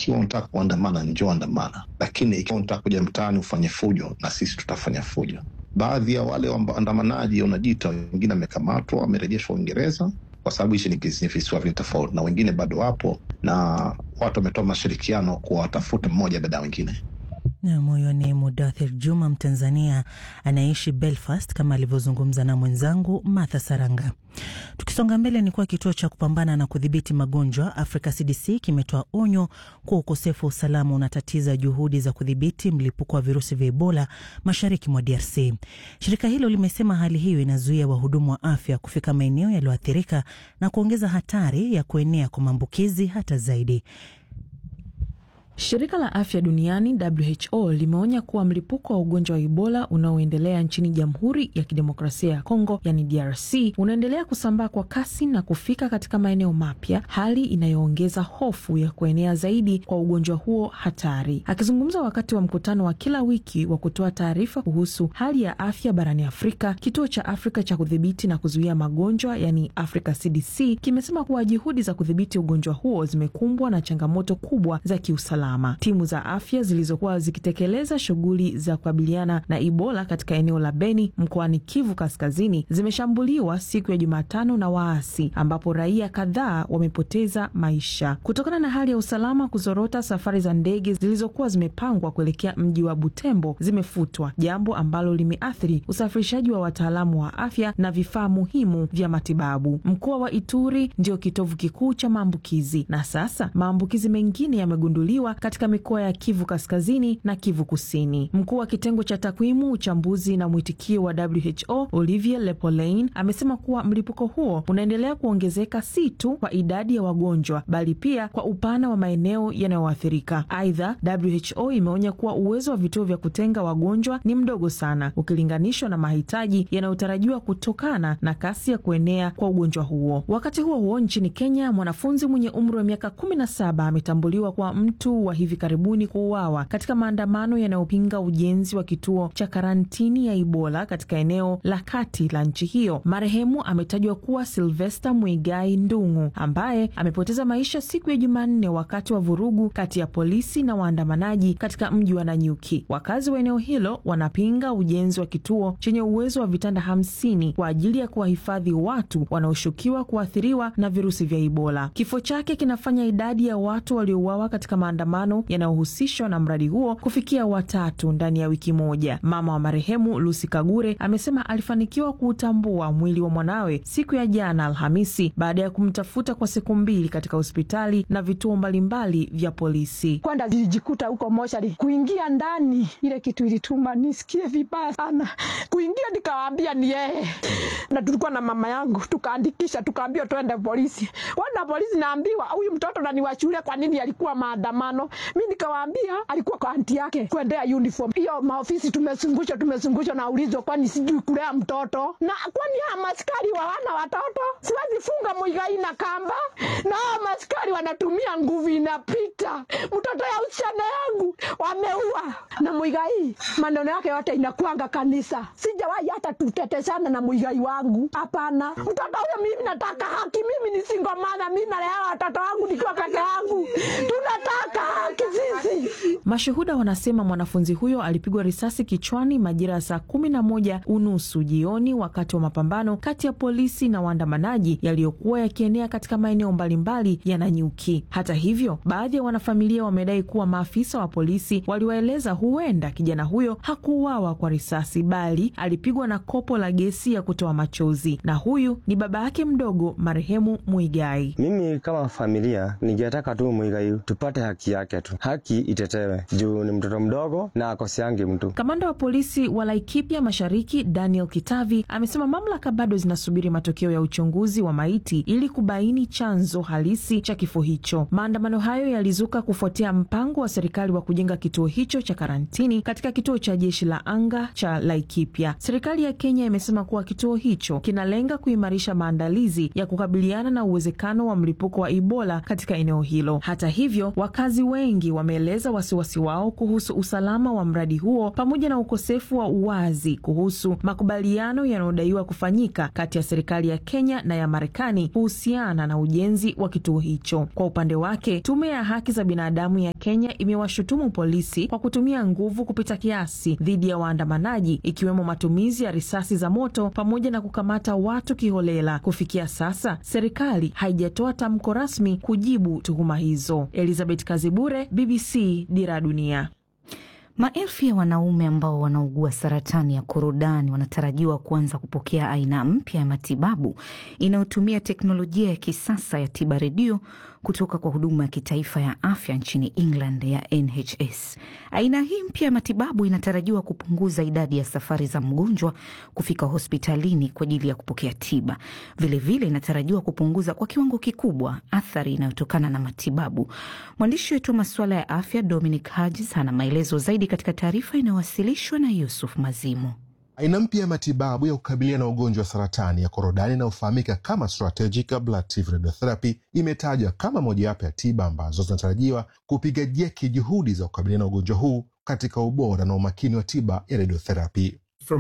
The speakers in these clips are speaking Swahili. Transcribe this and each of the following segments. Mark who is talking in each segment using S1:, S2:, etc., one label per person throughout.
S1: Ikiwa unataka kuandamana, njoo andamana, lakini ikiwa unataka kuja mtaani ufanye fujo, na sisi tutafanya fujo. Baadhi ya wale waandamanaji unajiita, wengine wamekamatwa, wamerejeshwa Uingereza kwa sababu hichi ni visiwa vili tofauti, na wengine bado wapo, na watu wametoa mashirikiano kuwatafuta mmoja baada ya wengine.
S2: Nam, huyo ni Mudathir Juma, Mtanzania anaishi Belfast, kama alivyozungumza na mwenzangu Martha Saranga. Tukisonga mbele, ni kuwa kituo cha kupambana na kudhibiti magonjwa Africa CDC kimetoa onyo kuwa ukosefu wa usalama unatatiza juhudi za kudhibiti mlipuko wa virusi vya Ebola mashariki mwa DRC. Shirika hilo limesema hali hiyo inazuia wahudumu wa afya kufika maeneo yaliyoathirika na kuongeza hatari ya kuenea kwa maambukizi hata zaidi.
S3: Shirika la afya duniani WHO limeonya kuwa mlipuko wa ugonjwa wa Ebola unaoendelea nchini Jamhuri ya Kidemokrasia ya Kongo, yani DRC, unaendelea kusambaa kwa kasi na kufika katika maeneo mapya, hali inayoongeza hofu ya kuenea zaidi kwa ugonjwa huo hatari. Akizungumza wakati wa mkutano wa kila wiki wa kutoa taarifa kuhusu hali ya afya barani Afrika, kituo cha Afrika cha kudhibiti na kuzuia magonjwa, yani Africa CDC, kimesema kuwa juhudi za kudhibiti ugonjwa huo zimekumbwa na changamoto kubwa za kiusalama. Timu za afya zilizokuwa zikitekeleza shughuli za kukabiliana na Ebola katika eneo la Beni mkoani Kivu Kaskazini zimeshambuliwa siku ya Jumatano na waasi ambapo raia kadhaa wamepoteza maisha kutokana na hali ya usalama kuzorota. Safari za ndege zilizokuwa zimepangwa kuelekea mji wa Butembo zimefutwa, jambo ambalo limeathiri usafirishaji wa wataalamu wa afya na vifaa muhimu vya matibabu. Mkoa wa Ituri ndio kitovu kikuu cha maambukizi na sasa maambukizi mengine yamegunduliwa katika mikoa ya Kivu Kaskazini na Kivu Kusini. Mkuu wa kitengo cha takwimu, uchambuzi na mwitikio wa WHO Olivier Lepolein amesema kuwa mlipuko huo unaendelea kuongezeka si tu kwa idadi ya wagonjwa bali pia kwa upana wa maeneo yanayoathirika. Aidha, WHO imeonya kuwa uwezo wa vituo vya kutenga wagonjwa ni mdogo sana ukilinganishwa na mahitaji yanayotarajiwa kutokana na kasi ya kuenea kwa ugonjwa huo. Wakati huo huo, nchini Kenya, mwanafunzi mwenye umri wa miaka kumi na saba ametambuliwa kwa mtu wa hivi karibuni kuuawa katika maandamano yanayopinga ujenzi wa kituo cha karantini ya Ebola katika eneo la kati la nchi hiyo. Marehemu ametajwa kuwa Silvester Mwigai Ndung'u ambaye amepoteza maisha siku ya Jumanne wakati wa vurugu kati ya polisi na waandamanaji katika mji wa Nanyuki. Wakazi wa eneo hilo wanapinga ujenzi wa kituo chenye uwezo wa vitanda hamsini kwa ajili ya kuwahifadhi watu wanaoshukiwa kuathiriwa na virusi vya Ebola. Kifo chake kinafanya idadi ya watu waliouawa katika maandamano yanayohusishwa na mradi huo kufikia watatu ndani ya wiki moja. Mama wa marehemu Lucy Kagure amesema alifanikiwa kuutambua mwili wa mwanawe siku ya jana Alhamisi baada ya kumtafuta kwa siku mbili katika hospitali na vituo mbalimbali vya polisi.
S4: Kwenda zilijikuta huko moshari, kuingia ndani, ile kitu ilituma nisikie vibaya sana. Kuingia nikawaambia ni yeye, na tulikuwa na mama yangu, tukaandikisha, tukaambiwa twende polisi. Wana polisi, naambiwa huyu mtoto na ni wa shule, kwa nini alikuwa maandamano? Mi nikawaambia alikuwa kwa anti yake kuendea uniform hiyo. Maofisi tumezungushwa, tumezungushwa na ulizo, kwani sijui kulea mtoto na kwani haya maskari wawana watoto? Siwezi funga Muigai na kamba, na haya maskari wanatumia nguvu inapita. Mtoto ya usichana yangu wameua na Muigai, maneno yake yote inakuanga kanisa. Sijawahi hata tuteteshana na Muigai wangu, hapana. Mtoto huyo mimi nataka haki, mimi ni single mother, mimi nalea watoto wangu nikiwa peke yangu, tunataka haki sisi.
S3: Mashuhuda wanasema mwanafunzi huyo alipigwa risasi kichwani majira ya saa kumi na moja unusu jioni wakati wa mapambano kati ya polisi na waandamanaji yaliyokuwa yakienea katika maeneo mbalimbali ya Nanyuki. Hata hivyo, baadhi ya wanafamilia wamedai kuwa maafisa wa polisi waliwaeleza huenda kijana huyo hakuuawa kwa risasi bali alipigwa na kopo la gesi ya kutoa machozi, na huyu ni baba yake mdogo marehemu Muigai.
S5: Mimi kama familia ningetaka tu Muigai tupate haki yake tu, haki itetewe juu ni mtoto mdogo na akoseangi mtu.
S3: Kamanda wa polisi wa Laikipia Mashariki Daniel Kitavi amesema mamlaka bado zinasubiri matokeo ya uchunguzi wa maiti ili kubaini chanzo halisi cha kifo hicho. Maandamano hayo yalizuka kufuatia mpango wa serikali wa kujenga kituo hicho cha karantini katika kituo cha jeshi la anga cha Laikipia. Serikali ya Kenya imesema kuwa kituo hicho kinalenga kuimarisha maandalizi ya kukabiliana na uwezekano wa mlipuko wa Ebola katika eneo hilo. Hata hivyo, wakazi wengi wameeleza wasiwasi wasiwasi wao kuhusu usalama wa mradi huo pamoja na ukosefu wa uwazi kuhusu makubaliano yanayodaiwa kufanyika kati ya serikali ya Kenya na ya Marekani kuhusiana na ujenzi wa kituo hicho. Kwa upande wake, tume ya haki za binadamu ya Kenya imewashutumu polisi kwa kutumia nguvu kupita kiasi dhidi ya waandamanaji, ikiwemo matumizi ya risasi za moto pamoja na kukamata watu kiholela. Kufikia sasa, serikali haijatoa tamko rasmi kujibu tuhuma hizo. Elizabeth Kazibure, BBC, Dira Dunia.
S6: Maelfu ya wanaume ambao wanaugua saratani ya korodani wanatarajiwa kuanza kupokea aina mpya ya matibabu inayotumia teknolojia ya kisasa ya tiba redio kutoka kwa huduma ya kitaifa ya afya nchini England ya NHS. Aina hii mpya ya matibabu inatarajiwa kupunguza idadi ya safari za mgonjwa kufika hospitalini kwa ajili ya kupokea tiba. Vilevile vile inatarajiwa kupunguza kwa kiwango kikubwa athari inayotokana na matibabu. Mwandishi wetu wa masuala ya afya Dominic Hodges ana maelezo zaidi katika taarifa inayowasilishwa na Yusuf Mazimu.
S7: Aina mpya ya matibabu ya kukabiliana na ugonjwa wa saratani ya korodani inayofahamika kama strategic ablative radiotherapy imetajwa kama mojawapo ya tiba ambazo zinatarajiwa kupiga jeki juhudi za kukabiliana na ugonjwa huu katika ubora na umakini wa tiba ya radiotherapy.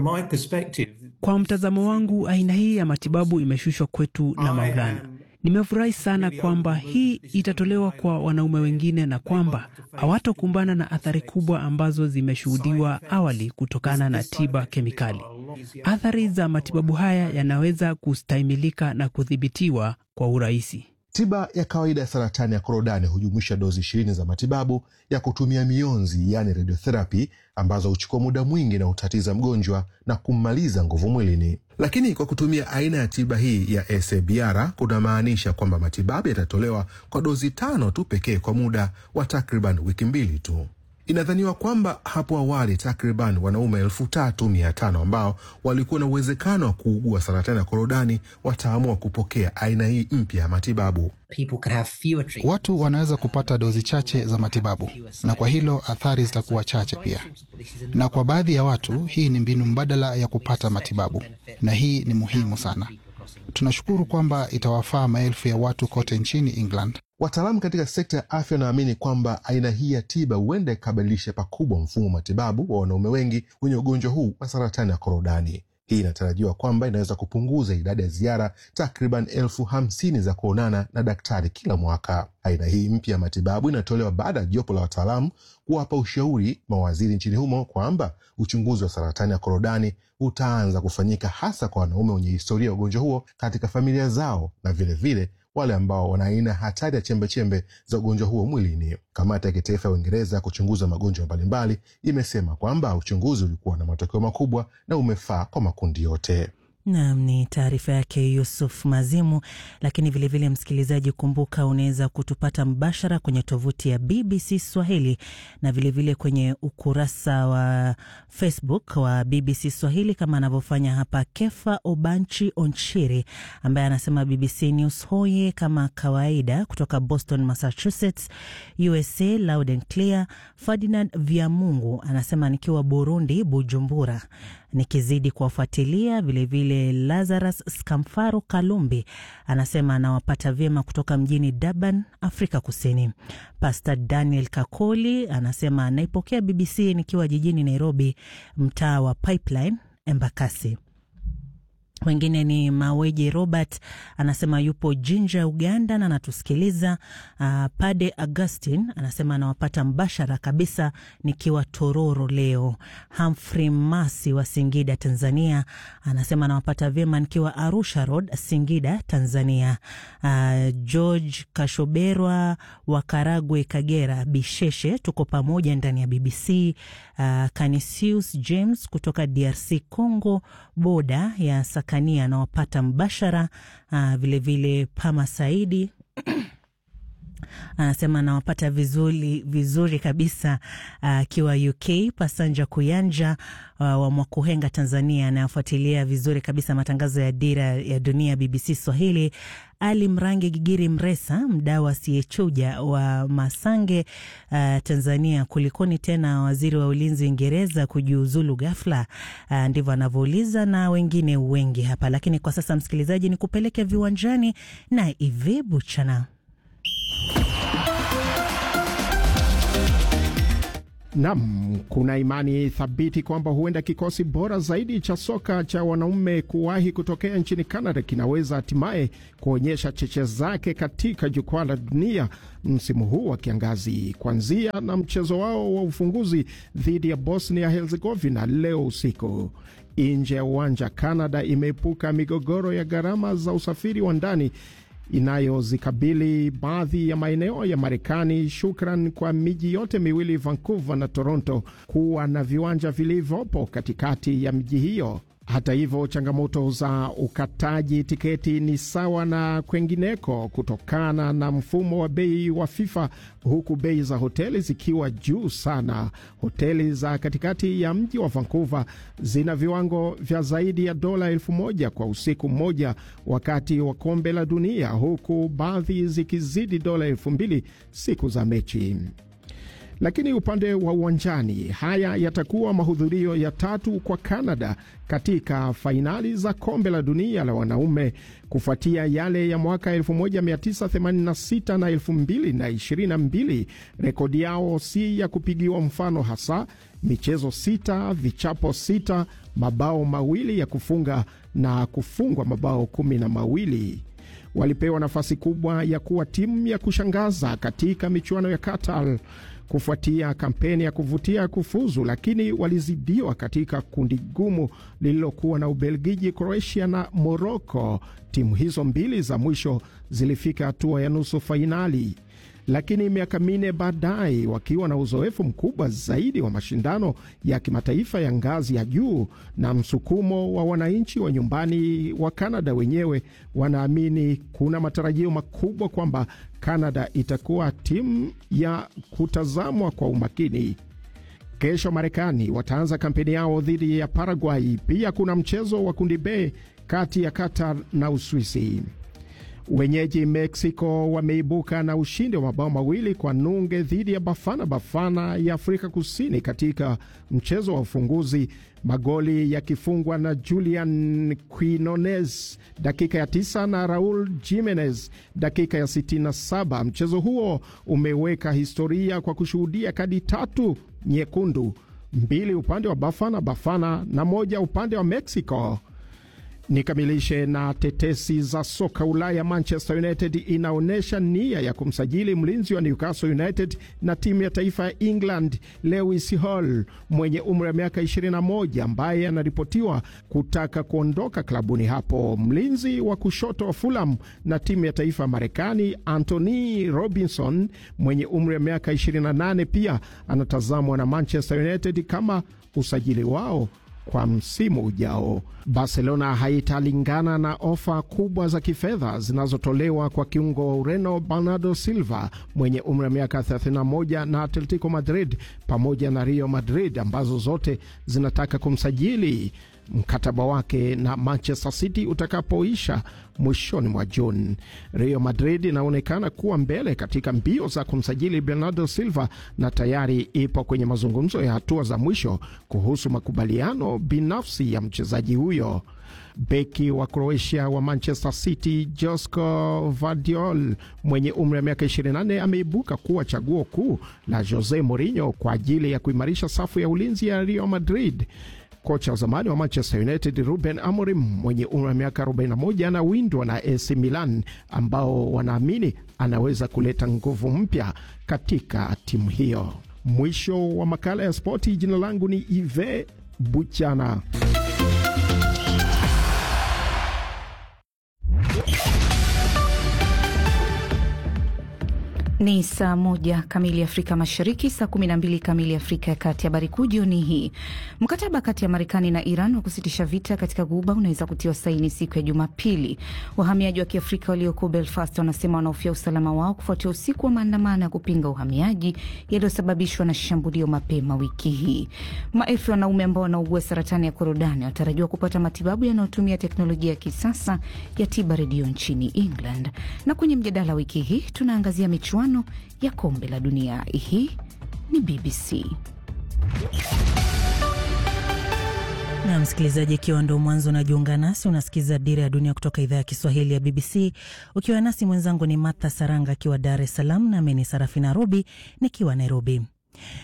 S8: Kwa mtazamo wangu, aina hii ya matibabu imeshushwa kwetu na Maulana. Nimefurahi sana kwamba hii itatolewa kwa wanaume wengine na kwamba hawatokumbana na athari kubwa ambazo zimeshuhudiwa awali kutokana na tiba kemikali. Athari za matibabu haya yanaweza kustahimilika na kudhibitiwa kwa urahisi.
S7: Tiba ya kawaida ya saratani ya korodani hujumuisha dozi ishirini za matibabu ya kutumia mionzi, yaani radiotherapy, ambazo huchukua muda mwingi na hutatiza mgonjwa na kummaliza nguvu mwilini. Lakini kwa kutumia aina ya tiba hii ya SABR kunamaanisha kwamba matibabu yatatolewa kwa dozi tano tu pekee kwa muda wa takriban wiki mbili tu. Inadhaniwa kwamba hapo awali takriban wanaume elfu tatu mia tano ambao walikuwa na uwezekano wa kuugua saratani ya korodani wataamua kupokea aina hii mpya ya matibabu.
S9: Watu wanaweza kupata dozi chache za matibabu, na kwa hilo athari zitakuwa chache pia. Na kwa baadhi ya watu, hii ni mbinu mbadala ya kupata matibabu, na hii ni muhimu sana. Tunashukuru kwamba itawafaa maelfu ya watu kote nchini England.
S7: Wataalamu katika sekta ya afya wanaamini kwamba aina hii ya tiba huenda ikabadilisha pakubwa mfumo wa matibabu wa wanaume wengi wenye ugonjwa huu wa saratani ya korodani. Hii inatarajiwa kwamba inaweza kupunguza idadi ya ziara takriban elfu hamsini za kuonana na daktari kila mwaka. Aina hii mpya ya matibabu inatolewa baada ya jopo la wataalamu kuwapa ushauri mawaziri nchini humo kwamba uchunguzi wa saratani ya korodani utaanza kufanyika hasa kwa wanaume wenye historia ya ugonjwa huo katika familia zao na vilevile vile, wale ambao wana aina hatari ya chembechembe za ugonjwa huo mwilini. Kamati ya kitaifa ya Uingereza ya kuchunguza magonjwa mbalimbali imesema kwamba uchunguzi ulikuwa na matokeo makubwa na umefaa kwa makundi yote.
S2: Nam, ni taarifa yake Yusuf Mazimu. Lakini vilevile vile, msikilizaji, kumbuka unaweza kutupata mbashara kwenye tovuti ya BBC Swahili na vilevile vile kwenye ukurasa wa Facebook wa BBC Swahili kama anavyofanya hapa Kefa Obanchi Onchiri ambaye anasema BBC News hoye kama kawaida kutoka Boston, Massachusetts, USA, loud and clear. Ferdinand Vyamungu anasema nikiwa Burundi, Bujumbura nikizidi kuwafuatilia vilevile. Lazarus Skamfaro Kalumbi anasema anawapata vyema kutoka mjini Durban, Afrika Kusini. Pastor Daniel Kakoli anasema naipokea BBC nikiwa jijini Nairobi, mtaa wa Pipeline, Embakasi. Wengine ni Maweje Robert anasema yupo Jinja, Uganda na anatusikiliza. Uh, Pade Augustin anasema anawapata mbashara kabisa nikiwa Tororo leo. Humphrey Masi wa Singida, Tanzania anasema anawapata vyema nikiwa Arusha Road, Singida, Tanzania. Uh, George Kashoberwa wa Karagwe, Kagera, Bisheshe, tuko pamoja ndani ya BBC. Uh, Canisius James kutoka DRC Congo, boda ya Sakania anawapata mbashara. Uh, vilevile Pama Saidi anasema anawapata vizuri, vizuri kabisa akiwa uh, UK. Pasanja Kuyanja uh, wa Mwakuhenga, Tanzania anayofuatilia vizuri kabisa matangazo ya Dira ya Dunia BBC Swahili. Ali Mrangi Gigiri Mresa, mdau asiyechuja wa Masange, uh, Tanzania. Kulikoni tena waziri wa ulinzi Uingereza kujiuzulu ghafla? Uh, ndivyo anavyouliza na wengine wengi hapa, lakini kwa sasa msikilizaji, ni kupeleke viwanjani na Ive Buchana.
S10: Nam, kuna imani thabiti kwamba huenda kikosi bora zaidi cha soka cha wanaume kuwahi kutokea nchini Canada kinaweza hatimaye kuonyesha cheche zake katika jukwaa la dunia msimu huu wa kiangazi, kuanzia na mchezo wao wa ufunguzi dhidi ya Bosnia Herzegovina leo usiku. Nje ya uwanja, Canada imeepuka migogoro ya gharama za usafiri wa ndani inayozikabili baadhi ya maeneo ya Marekani, shukran kwa miji yote miwili Vancouver na Toronto kuwa na viwanja vilivyopo katikati ya miji hiyo. Hata hivyo, changamoto za ukataji tiketi ni sawa na kwengineko kutokana na mfumo wa bei wa FIFA, huku bei za hoteli zikiwa juu sana. Hoteli za katikati ya mji wa Vancouver zina viwango vya zaidi ya dola elfu moja kwa usiku mmoja wakati wa kombe la dunia, huku baadhi zikizidi dola elfu mbili siku za mechi. Lakini upande wa uwanjani, haya yatakuwa mahudhurio ya tatu kwa Canada katika fainali za kombe la dunia la wanaume kufuatia yale ya mwaka 1986 na 2022. Rekodi yao si ya kupigiwa mfano, hasa michezo sita, vichapo sita, mabao mawili ya kufunga na kufungwa mabao kumi na mawili. Walipewa nafasi kubwa ya kuwa timu ya kushangaza katika michuano ya Qatar kufuatia kampeni ya kuvutia kufuzu, lakini walizidiwa katika kundi gumu lililokuwa na Ubelgiji, Croatia na Moroko. Timu hizo mbili za mwisho zilifika hatua ya nusu fainali, lakini miaka minne baadaye, wakiwa na uzoefu mkubwa zaidi wa mashindano ya kimataifa ya ngazi ya juu na msukumo wa wananchi wa nyumbani wa Kanada wenyewe, wanaamini kuna matarajio makubwa kwamba Kanada itakuwa timu ya kutazamwa kwa umakini. Kesho Marekani wataanza kampeni yao dhidi ya Paraguay. Pia kuna mchezo wa kundi B kati ya Qatar na Uswisi. Wenyeji Mexico wameibuka na ushindi wa mabao mawili kwa nunge dhidi ya Bafana Bafana ya Afrika Kusini katika mchezo wa ufunguzi, magoli yakifungwa na Julian Quinones dakika ya tisa na Raul Jimenez dakika ya 67. Mchezo huo umeweka historia kwa kushuhudia kadi tatu nyekundu, mbili upande wa Bafana Bafana na moja upande wa Mexico. Nikamilishe na tetesi za soka Ulaya. Manchester United inaonyesha nia ya kumsajili mlinzi wa Newcastle United na timu ya taifa ya England Lewis Hall mwenye umri wa miaka 21 ambaye anaripotiwa kutaka kuondoka klabuni hapo. Mlinzi wa kushoto wa Fulham na timu ya taifa ya Marekani Anthony Robinson mwenye umri wa miaka 28 pia anatazamwa na Manchester United kama usajili wao kwa msimu ujao. Barcelona haitalingana na ofa kubwa za kifedha zinazotolewa kwa kiungo wa Ureno Bernardo Silva mwenye umri wa miaka 31 na Atletico Madrid pamoja na Real Madrid ambazo zote zinataka kumsajili mkataba wake na Manchester City utakapoisha mwishoni mwa Juni. Real Madrid inaonekana kuwa mbele katika mbio za kumsajili Bernardo Silva na tayari ipo kwenye mazungumzo ya hatua za mwisho kuhusu makubaliano binafsi ya mchezaji huyo. Beki wa Croatia wa Manchester City Josko Vardiol mwenye umri wa miaka 24 ameibuka kuwa chaguo kuu la Jose Mourinho kwa ajili ya kuimarisha safu ya ulinzi ya Real Madrid. Kocha wa zamani wa Manchester United Ruben Amorim mwenye umri wa miaka 41 anawindwa na AC Milan ambao wanaamini anaweza kuleta nguvu mpya katika timu hiyo. Mwisho wa makala ya spoti. Jina langu ni Ive Buchana.
S6: Ni saa moja kamili Afrika Mashariki, saa kumi na mbili kamili Afrika ya Kati. Habari kuu jioni hii: mkataba kati ya Marekani na Iran wa kusitisha vita katika Ghuba unaweza kutiwa saini siku ya Jumapili. Wahamiaji wa Kiafrika walioko Belfast wanasema wanahofia usalama wao kufuatia usiku wa maandamano ya kupinga uhamiaji yaliyosababishwa na shambulio mapema wiki hii. Maelfu ya wanaume ambao wanaugua saratani ya korodani wanatarajiwa kupata matibabu yanayotumia teknolojia ya kisasa ya tiba redio nchini England. Na kwenye mjadala wiki hii tunaangazia michuano ya kombe la dunia. Hii ni BBC
S2: na msikilizaji, ikiwa ndo mwanzo unajiunga nasi, unasikiza Dira ya Dunia kutoka idhaa ya Kiswahili ya BBC ukiwa nasi. Mwenzangu ni Martha Saranga akiwa Dar es Salaam, nami ni Sarafina Robi nikiwa Nairobi.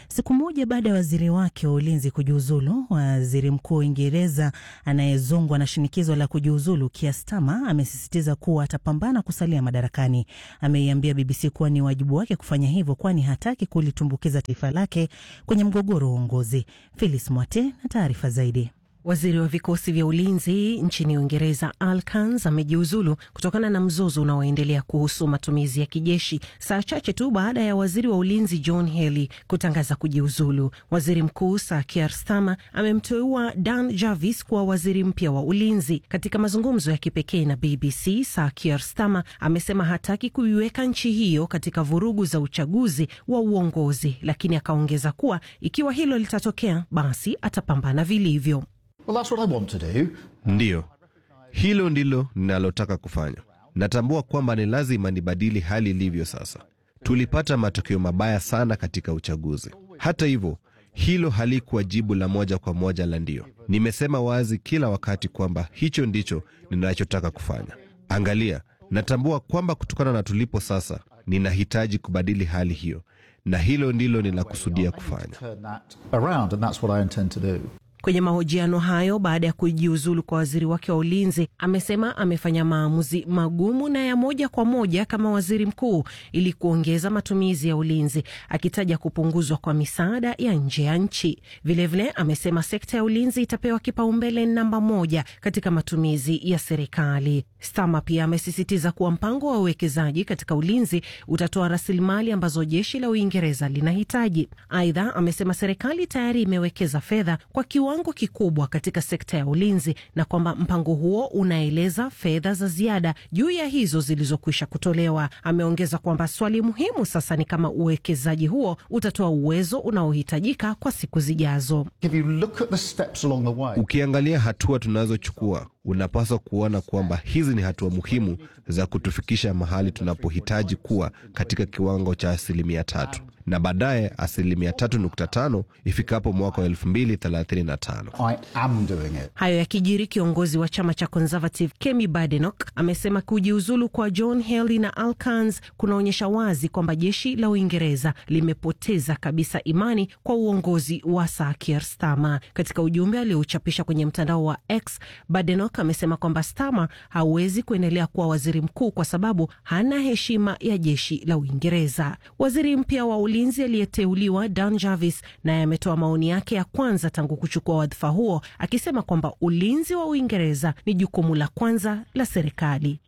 S2: Siku moja baada ya waziri wake wa ulinzi kujiuzulu, waziri mkuu wa Uingereza anayezongwa na shinikizo la kujiuzulu Keir Starmer amesisitiza kuwa atapambana kusalia madarakani. Ameiambia BBC kuwa ni wajibu wake kufanya hivyo, kwani hataki kulitumbukiza taifa lake kwenye mgogoro wa uongozi. Phyllis Mwate na taarifa zaidi.
S11: Waziri wa vikosi vya ulinzi nchini Uingereza Al Kans amejiuzulu kutokana na mzozo unaoendelea kuhusu matumizi ya kijeshi, saa chache tu baada ya waziri wa ulinzi John Healey kutangaza kujiuzulu. Waziri mkuu Sir Keir Starmer amemteua Dan Jarvis kuwa waziri mpya wa ulinzi. Katika mazungumzo ya kipekee na BBC, Sir Keir Starmer amesema hataki kuiweka nchi hiyo katika vurugu za uchaguzi wa uongozi, lakini akaongeza kuwa ikiwa hilo litatokea, basi atapambana vilivyo.
S12: Well, that's what I want to do.
S13: Ndiyo, hilo ndilo ninalotaka kufanya. Natambua kwamba ni lazima nibadili hali ilivyo sasa. Tulipata matokeo mabaya sana katika uchaguzi. Hata hivyo, hilo halikuwa jibu la moja kwa moja la ndio. Nimesema wazi kila wakati kwamba hicho ndicho ninachotaka kufanya. Angalia, natambua kwamba kutokana na tulipo sasa, ninahitaji kubadili hali hiyo, na hilo ndilo ninakusudia kufanya.
S12: Turn that around, and that's what I intend to do.
S11: Kwenye mahojiano hayo baada ya kujiuzulu kwa waziri wake wa ulinzi, amesema amefanya maamuzi magumu na ya moja kwa moja kama waziri mkuu ili kuongeza matumizi ya ulinzi, akitaja kupunguzwa kwa misaada ya nje ya nchi. Vilevile amesema sekta ya ulinzi itapewa kipaumbele namba moja katika matumizi ya serikali. Stama pia amesisitiza kuwa mpango wa uwekezaji katika ulinzi utatoa rasilimali ambazo jeshi la Uingereza linahitaji. Aidha, amesema serikali tayari imewekeza fedha kwa kiwango kikubwa katika sekta ya ulinzi na kwamba mpango huo unaeleza fedha za ziada juu ya hizo zilizokwisha kutolewa. Ameongeza kwamba swali muhimu sasa ni kama uwekezaji huo utatoa uwezo unaohitajika kwa siku zijazo.
S12: If you look at the steps along the way,
S13: Ukiangalia hatua tunazochukua, unapaswa kuona kwamba hizi ni hatua muhimu za kutufikisha mahali tunapohitaji kuwa katika kiwango cha asilimia tatu na baadaye asilimia tatu nukta tano ifikapo mwaka wa elfu mbili thelathini na tano.
S12: I am doing it.
S11: Hayo yakijiri, kiongozi wa chama cha Conservative Kemi Badenoch amesema kujiuzulu kwa John Healey na Al Kans kunaonyesha wazi kwamba jeshi la Uingereza limepoteza kabisa imani kwa uongozi wa Sir Keir Starmer. Katika ujumbe aliouchapisha kwenye mtandao wa X, Badenoch amesema kwamba Starmer hawezi kuendelea kuwa waziri mkuu kwa sababu hana heshima ya jeshi la Uingereza. Waziri mpya wa ulinzi aliyeteuliwa Dan Jarvis naye ametoa maoni yake ya kwanza tangu kuchukua wadhifa huo, akisema kwamba ulinzi wa Uingereza ni jukumu la kwanza la serikali.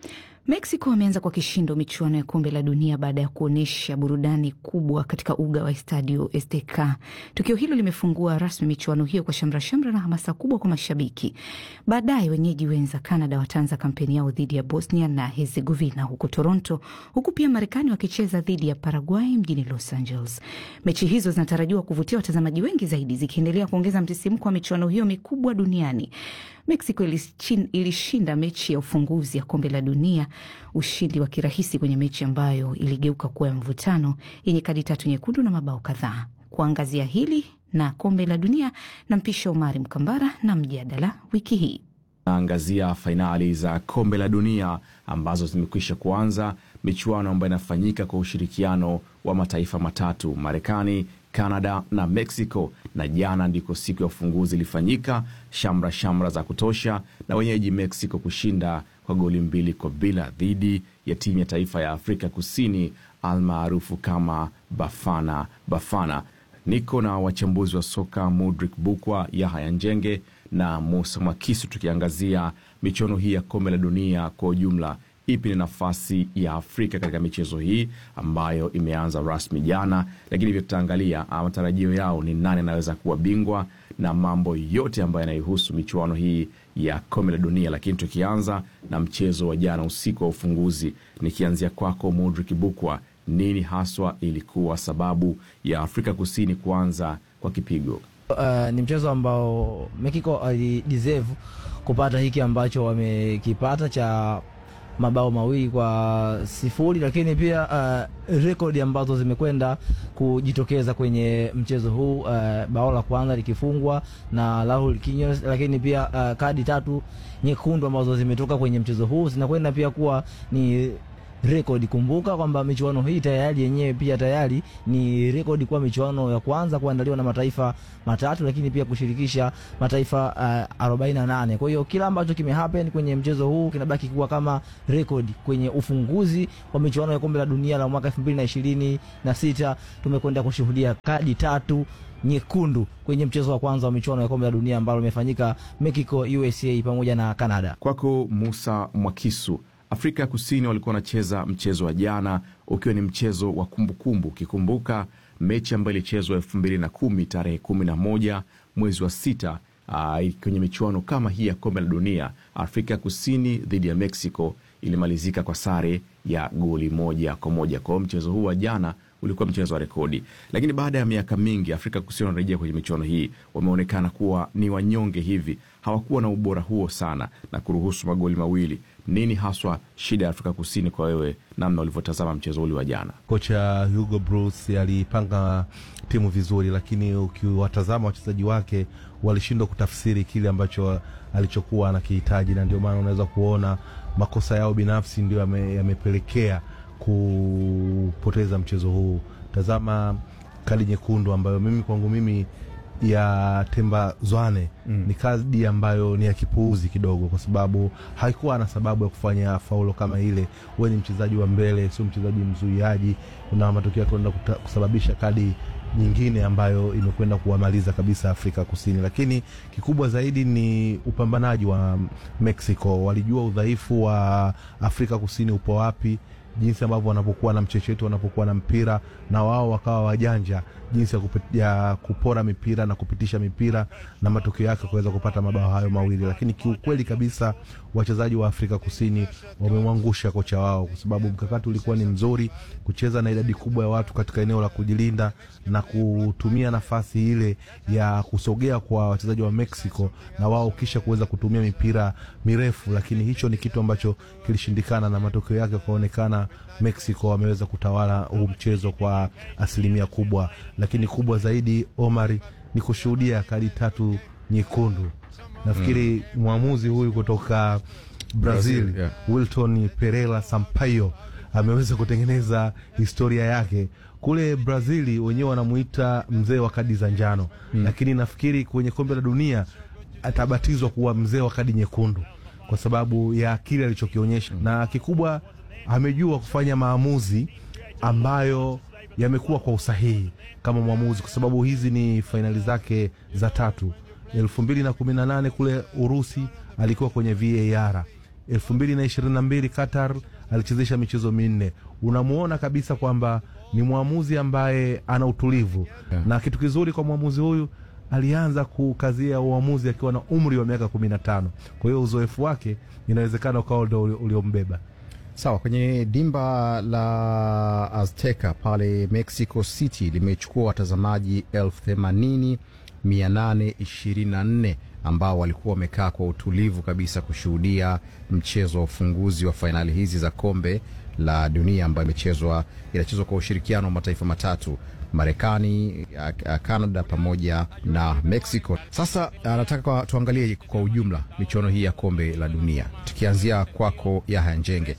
S6: Mexico ameanza kwa kishindo michuano ya kombe la dunia baada ya kuonyesha burudani kubwa katika uga wa Estadio Azteca. Tukio hilo limefungua rasmi michuano hiyo kwa shamrashamra na hamasa kubwa kwa mashabiki. Baadaye wenyeji wenza Canada wataanza kampeni yao dhidi ya Bosnia na Herzegovina huko Toronto, huku pia Marekani wakicheza dhidi ya Paraguay mjini Los Angeles. Mechi hizo zinatarajiwa kuvutia watazamaji wengi zaidi, zikiendelea kuongeza msisimko wa michuano hiyo mikubwa duniani. Mexico ilishin, ilishinda mechi ya ufunguzi ya kombe la dunia, ushindi wa kirahisi kwenye mechi ambayo iligeuka kuwa ya mvutano yenye kadi tatu nyekundu na mabao kadhaa. Kuangazia hili na kombe la dunia na mpisha Omari Mkambara na mjadala wiki hii
S14: naangazia fainali za kombe la dunia ambazo zimekwisha kuanza, michuano ambayo inafanyika kwa ushirikiano wa mataifa matatu, Marekani, Canada na Mexico, na jana ndiko siku ya ufunguzi ilifanyika, shamra shamra za kutosha, na wenyeji Mexico kushinda kwa goli mbili kwa bila dhidi ya timu ya taifa ya Afrika Kusini almaarufu kama Bafana Bafana. Niko na wachambuzi wa soka Mudrik Bukwa, Yahaya Njenge na Musa Mwakisu, tukiangazia michuano hii ya kombe la dunia kwa ujumla. Ipi ni nafasi ya Afrika katika michezo hii ambayo imeanza rasmi jana, lakini pia tutaangalia matarajio yao ni nani anaweza kuwa bingwa na mambo yote ambayo yanaihusu michuano hii ya kombe la dunia. Lakini tukianza na mchezo wa jana usiku wa ufunguzi, nikianzia kwako Mudrik Bukwa, nini haswa ilikuwa sababu ya Afrika Kusini kuanza kwa kipigo?
S15: Uh, ni mchezo ambao Mexico alideserve kupata hiki ambacho wamekipata cha mabao mawili kwa sifuri, lakini pia uh, rekodi ambazo zimekwenda kujitokeza kwenye mchezo huu uh, bao la kwanza likifungwa na Raul Quinones, lakini pia uh, kadi tatu nyekundu ambazo zimetoka kwenye mchezo huu zinakwenda pia kuwa ni rekodi. Kumbuka kwamba michuano hii tayari yenyewe pia tayari ni rekodi kuwa michuano ya kwanza kuandaliwa na mataifa matatu, lakini pia kushirikisha mataifa uh, 48. Kwa hiyo kila ambacho kimehappen kwenye mchezo huu kinabaki kuwa kama rekodi kwenye ufunguzi wa michuano ya kombe la dunia la mwaka 2026 tumekwenda kushuhudia kadi tatu nyekundu kwenye mchezo wa kwanza wa michuano ya kombe la dunia ambalo limefanyika Mexico, USA pamoja na Canada.
S14: Kwako Musa Mwakisu, Afrika ya Kusini walikuwa wanacheza mchezo wa jana ukiwa ni mchezo wa kumbukumbu, ukikumbuka mechi ambayo ilichezwa elfu mbili na kumi tarehe kumi na moja mwezi wa sita uh, kwenye michuano kama hii ya kombe la dunia. Afrika ya Kusini dhidi ya Mexico ilimalizika kwa sare ya goli moja kwa moja. Kwa hiyo mchezo huu wa jana ulikuwa mchezo wa rekodi, lakini baada ya miaka mingi Afrika Kusini wanarejea kwenye michuano hii, wameonekana kuwa ni wanyonge hivi, hawakuwa na ubora huo sana na kuruhusu magoli mawili. Nini haswa shida ya Afrika Kusini kwa wewe, namna ulivyotazama mchezo ule wa jana?
S16: Kocha Hugo Bruce alipanga timu vizuri, lakini ukiwatazama wachezaji wake walishindwa kutafsiri kile ambacho alichokuwa anakihitaji, na ndio maana unaweza kuona makosa yao binafsi ndio yamepelekea kupoteza mchezo huu. Tazama kadi nyekundu ambayo mimi kwangu mimi ya Temba Zwane mm. ni kadi ambayo ni ya kipuuzi kidogo, kwa sababu haikuwa na sababu ya kufanya faulo kama ile. Wewe ni mchezaji wa mbele, sio mchezaji mzuiaji, na matokeo yake unaenda kusababisha kadi nyingine ambayo imekwenda kuwamaliza kabisa Afrika Kusini. Lakini kikubwa zaidi ni upambanaji wa Mexico. Walijua udhaifu wa Afrika Kusini upo wapi jinsi ambavyo wanapokuwa na mchecheto, wanapokuwa na mpira na wao wakawa wajanja jinsi ya, kupit, ya kupora mipira na kupitisha mipira na matokeo yake kuweza kupata mabao hayo mawili. Lakini kiukweli kabisa wachezaji wa Afrika Kusini wamemwangusha kocha wao, kwa sababu mkakati ulikuwa ni mzuri, kucheza na idadi kubwa ya watu katika eneo la kujilinda na kutumia nafasi ile ya kusogea kwa wachezaji wa Mexico na wao kisha kuweza kutumia mipira mirefu, lakini hicho ni kitu ambacho kilishindikana na matokeo yake kuonekana Mexico wameweza kutawala huu mchezo kwa asilimia kubwa, lakini kubwa zaidi Omari ni kushuhudia kadi tatu nyekundu. Nafikiri mm. mwamuzi huyu kutoka Brazil, Brazil yeah. Wilton Pereira Sampaio ameweza kutengeneza historia yake kule Brazili, wenyewe wanamuita mzee wa kadi za njano mm. lakini nafikiri kwenye kombe la dunia atabatizwa kuwa mzee wa kadi nyekundu kwa sababu ya kile alichokionyesha mm. na kikubwa amejua kufanya maamuzi ambayo yamekuwa kwa usahihi kama mwamuzi, kwa sababu hizi ni fainali zake za tatu. elfu mbili na kumi na nane kule Urusi alikuwa kwenye VAR. elfu mbili na ishirini na mbili Qatar alichezesha michezo minne. Unamuona kabisa kwamba ni mwamuzi ambaye ana utulivu yeah. na kitu kizuri kwa mwamuzi huyu alianza kukazia uamuzi akiwa na umri wa miaka kumi na tano. Kwa hiyo uzoefu wake inawezekana ukawa ndo uliombeba.
S17: Sawa, kwenye dimba la Azteca pale Mexico City limechukua watazamaji elfu themanini mia nane ishirini na nne ambao walikuwa wamekaa kwa utulivu kabisa kushuhudia mchezo wa ufunguzi wa fainali hizi za kombe la dunia ambayo imechezwa inachezwa kwa ushirikiano wa mataifa matatu Marekani, Canada pamoja na Mexico. Sasa nataka tuangalie kwa ujumla michuano hii ya kombe la dunia, tukianzia kwako Yahya Njenge.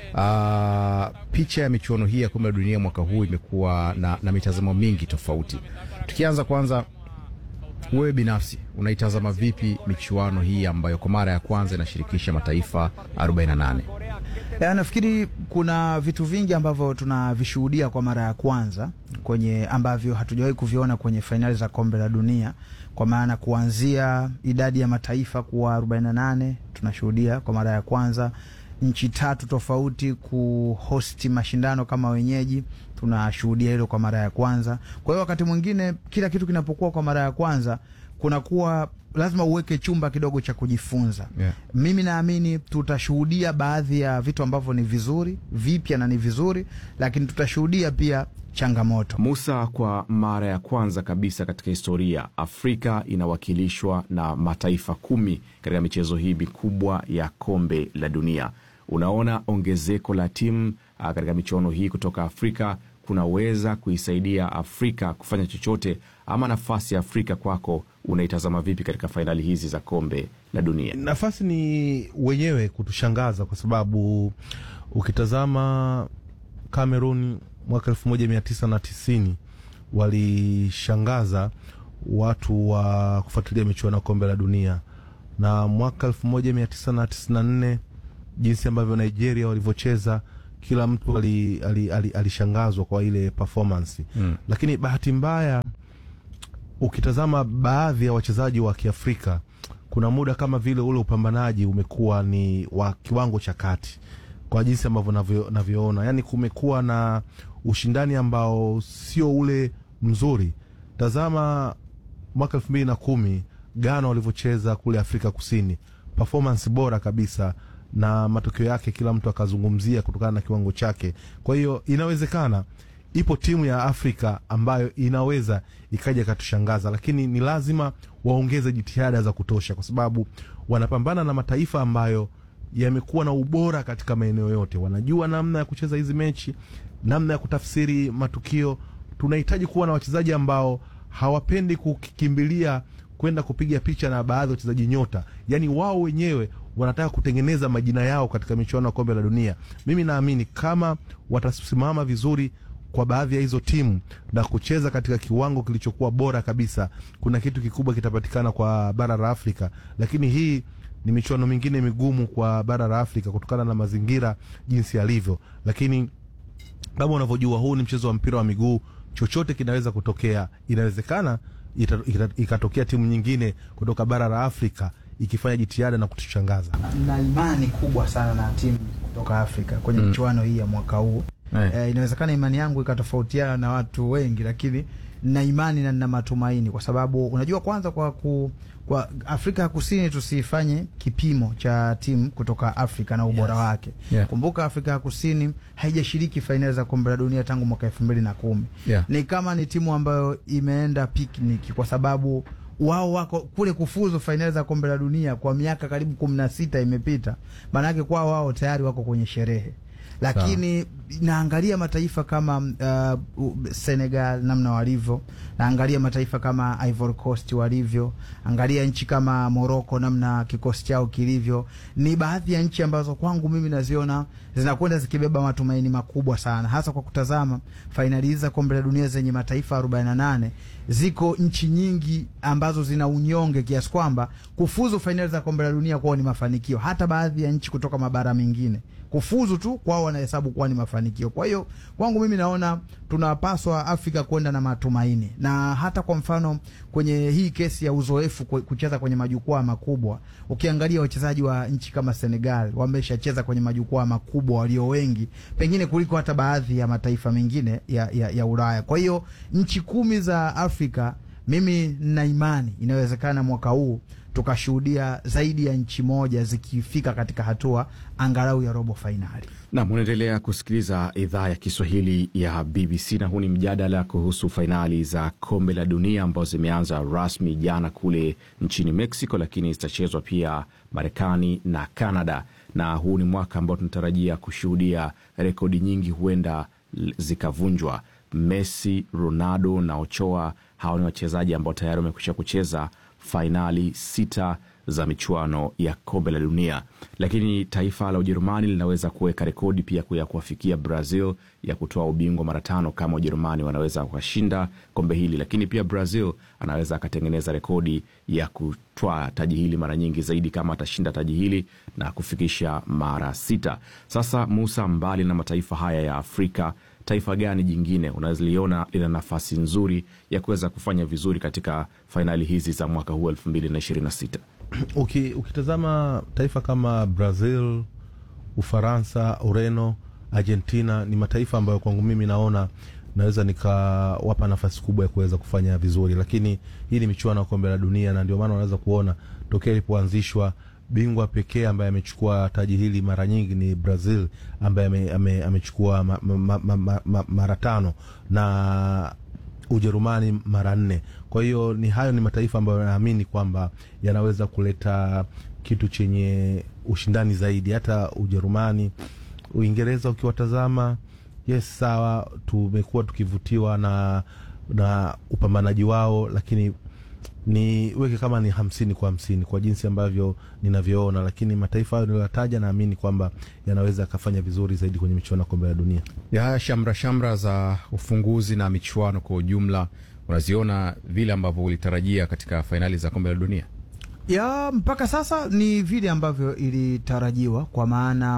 S17: Uh, picha ya michuano hii ya kombe la dunia mwaka huu imekuwa na, na mitazamo mingi tofauti. Tukianza kwanza, wewe binafsi unaitazama vipi michuano hii ambayo kwa mara ya kwanza inashirikisha mataifa 48?
S9: Ya, nafikiri kuna vitu vingi ambavyo tunavishuhudia kwa mara ya kwanza kwenye ambavyo hatujawahi kuviona kwenye fainali za kombe la dunia, kwa maana kuanzia idadi ya mataifa kuwa 48 tunashuhudia kwa mara ya kwanza, nchi tatu tofauti kuhosti mashindano kama wenyeji, tunashuhudia hilo kwa mara ya kwanza. Kwa hiyo wakati mwingine kila kitu kinapokuwa kwa mara ya kwanza kunakuwa lazima uweke chumba kidogo cha kujifunza.
S17: Yeah.
S9: Mimi naamini tutashuhudia baadhi ya vitu ambavyo ni vizuri vipya na ni vizuri, lakini tutashuhudia pia changamoto.
S14: Musa, kwa mara ya kwanza kabisa katika historia Afrika inawakilishwa na mataifa kumi katika michezo hii mikubwa ya kombe la dunia. Unaona ongezeko la timu katika michuano hii kutoka Afrika kunaweza kuisaidia Afrika kufanya chochote, ama nafasi ya Afrika kwako unaitazama vipi katika fainali hizi za kombe la dunia?
S16: Nafasi ni wenyewe kutushangaza kwa sababu ukitazama Cameroon mwaka elfu moja mia tisa na tisini walishangaza watu wa kufuatilia michuano ya kombe la dunia, na mwaka elfu moja mia tisa na tisini na nne jinsi ambavyo Nigeria walivyocheza kila mtu alishangazwa ali, ali, ali kwa ile performance mm. Lakini bahati mbaya ukitazama baadhi ya wachezaji wa Kiafrika kuna muda kama vile ule upambanaji umekuwa ni wa kiwango cha kati kwa jinsi ambavyo navyoona, yani kumekuwa na ushindani ambao sio ule mzuri. Tazama mwaka elfu mbili na kumi Ghana walivyocheza kule Afrika Kusini, performance bora kabisa na matokeo yake kila mtu akazungumzia kutokana na kiwango chake. Kwa hiyo inawezekana ipo timu ya Afrika ambayo inaweza ikaja ikatushangaza, lakini ni lazima waongeze jitihada za kutosha, kwa sababu wanapambana na mataifa ambayo yamekuwa na ubora katika maeneo yote. Wanajua namna ya kucheza hizi mechi, namna ya kutafsiri matukio. Tunahitaji kuwa na wachezaji ambao hawapendi kukimbilia kwenda kupiga picha na baadhi ya wachezaji nyota, yaani wao wenyewe wanataka kutengeneza majina yao katika michuano ya kombe la dunia. Mimi naamini kama watasimama vizuri kwa baadhi ya hizo timu na kucheza katika kiwango kilichokuwa bora kabisa, kuna kitu kikubwa kitapatikana kwa bara la Afrika. Lakini hii ni michuano mingine migumu kwa bara la Afrika kutokana na mazingira jinsi yalivyo, lakini kama unavyojua, huu ni mchezo wa mpira wa miguu, chochote kinaweza kutokea. Inawezekana ikatokea timu nyingine kutoka bara la Afrika ikifanya jitihada na kutushangaza.
S18: Na imani kubwa sana na timu kutoka Afrika kwenye mm. michuano hii ya mwaka huu eh, inawezekana imani yangu ikatofautiana na watu wengi, lakini na imani na nina matumaini, kwa sababu unajua, kwanza kwa ku, kwa Afrika ya Kusini tusifanye kipimo cha timu kutoka Afrika na ubora yes. wake yeah. Kumbuka Afrika ya Kusini haijashiriki fainali za kombe la dunia tangu mwaka elfu mbili na kumi yeah. Ni kama ni timu ambayo imeenda picnic kwa sababu wao wako kule kufuzu fainali za kombe la dunia kwa miaka karibu kumi na sita imepita, maanake kwao wao tayari wako kwenye sherehe lakini Sa. naangalia mataifa kama uh, Senegal namna walivyo, naangalia mataifa kama Ivory Coast walivyo, angalia nchi kama Morocco namna kikosi chao kilivyo. Ni baadhi ya nchi ambazo kwangu mimi naziona zinakwenda zikibeba matumaini makubwa sana, hasa kwa kutazama fainali hizi za kombe la dunia zenye mataifa 48 ziko nchi nyingi ambazo zina unyonge kiasi kwamba kufuzu fainali za kombe la dunia kwao ni mafanikio. Hata baadhi ya nchi kutoka mabara mengine kufuzu tu kwao wanahesabu kuwa ni mafanikio. Kwa hiyo kwangu mimi naona tunapaswa Afrika kwenda na matumaini, na hata kwa mfano kwenye hii kesi ya uzoefu kucheza kwenye majukwaa makubwa, ukiangalia wachezaji wa nchi kama Senegal wameshacheza kwenye majukwaa makubwa walio wengi pengine kuliko hata baadhi ya mataifa mengine ya, ya, ya Ulaya. Kwa hiyo nchi kumi za Afrika, mimi nina imani inawezekana mwaka huu tukashuhudia zaidi ya nchi moja zikifika katika hatua angalau ya robo fainali.
S14: Nam, unaendelea kusikiliza idhaa ya Kiswahili ya BBC na huu ni mjadala kuhusu fainali za kombe la dunia ambazo zimeanza rasmi jana kule nchini Mexico, lakini zitachezwa pia Marekani na Canada, na huu ni mwaka ambao tunatarajia kushuhudia rekodi nyingi huenda zikavunjwa. Messi, Ronaldo na Ochoa, hawa ni wachezaji ambao tayari wamekwisha kucheza fainali sita za michuano ya kombe la dunia, lakini taifa la Ujerumani linaweza kuweka rekodi pia ya kuwafikia Brazil ya kutoa ubingwa mara tano kama Ujerumani wanaweza wakashinda kombe hili, lakini pia Brazil anaweza akatengeneza rekodi ya kutwaa taji hili mara nyingi zaidi kama atashinda taji hili na kufikisha mara sita. Sasa Musa, mbali na mataifa haya ya Afrika taifa gani jingine unaliona lina nafasi nzuri ya kuweza kufanya vizuri katika fainali hizi za mwaka huu elfu mbili na ishirini na sita?
S16: Uki, ukitazama taifa kama Brazil, Ufaransa, Ureno, Argentina ni mataifa ambayo kwangu mimi naona naweza nikawapa nafasi kubwa ya kuweza kufanya vizuri, lakini hii ni michuano ya kombe la dunia, na ndio maana unaweza kuona tokea ilipoanzishwa bingwa pekee ambaye amechukua taji hili mara nyingi ni Brazil ambaye amechukua ame, ame ma, ma, ma, ma, mara tano na Ujerumani mara nne. Kwa hiyo ni hayo ni mataifa ambayo naamini kwamba yanaweza kuleta kitu chenye ushindani zaidi. Hata Ujerumani, Uingereza ukiwatazama yes, sawa, tumekuwa tukivutiwa na na upambanaji wao, lakini ni weke kama ni hamsini kwa hamsini kwa jinsi ambavyo ninavyoona, lakini mataifa hayo niliyotaja naamini kwamba yanaweza yakafanya vizuri zaidi kwenye michuano ya kombe la dunia.
S17: ya shamra shamra za ufunguzi na michuano kwa ujumla unaziona vile ambavyo ulitarajia katika fainali za kombe la dunia?
S18: ya mpaka sasa ni vile ambavyo ilitarajiwa kwa maana